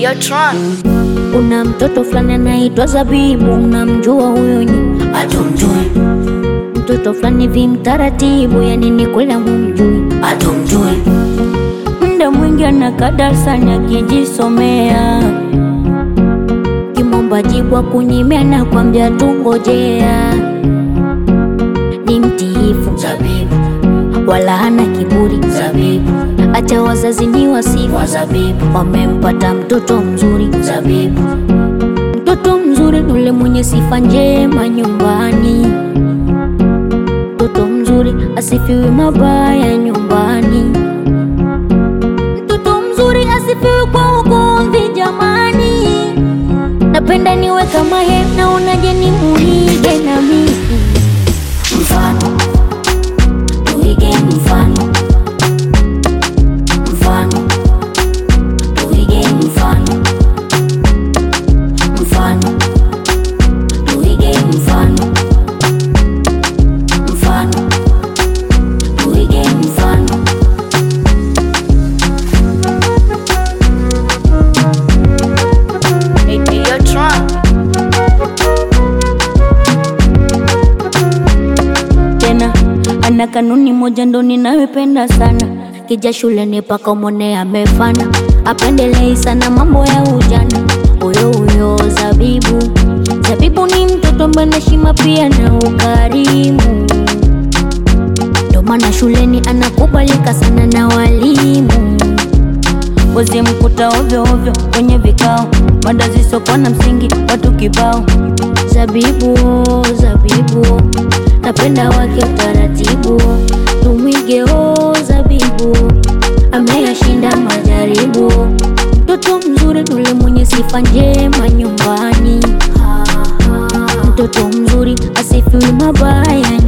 Yo, Tron. Kuna mtoto fulani anaitwa Zabibu, unamjua huyo nyi? Hatumjui, Mtoto fulani vi mtaratibu, yani ni kula mumjui. hatumjui, Muda mwingi anakaa darasani akijisomea, kimomba jibu akunyimia na kwambia tungojea. Ni mtiifu zabibu, wala hana kiburi, zabibu, acha wazazi ni wasifu, wa zabibu, wamempata mtoto mzuri. zabibu, Mtoto mzuri ule mwenye sifa njema nyumbani, mtoto mzuri asifiwi mabaya nyumbani, mtoto mzuri asifiwi kwa ugomvi jamani. Napenda niwe kama yeye, naonaje ni muige na mimi mfano, tuige mfano, mfano, tuige mfano, mfano, tuige mfano, mfano, tuige mfano. Yo, Tron. tena ana kanuni moja ndo ninayopenda sana, kija shuleni paka umone amefana, apendelei sana mambo ya ujana. Huyo huyo Zabibu, Zabibu ni mtoto mwenye heshima pia na ukarimu, ndo maana shuleni anakubalika sana na walimu. Wezi mkuta ovyo ovyo kwenye vikao, mada zisizokuwa na msingi, watu kibao. Zabibu, Zabibu, napenda wake utaratibu, tumwige o Zabibu, ameyashinda majaribu. Mtoto mzuri ule mwenye sifa njema nyumbani, mtoto mzuri asifiwi mabaya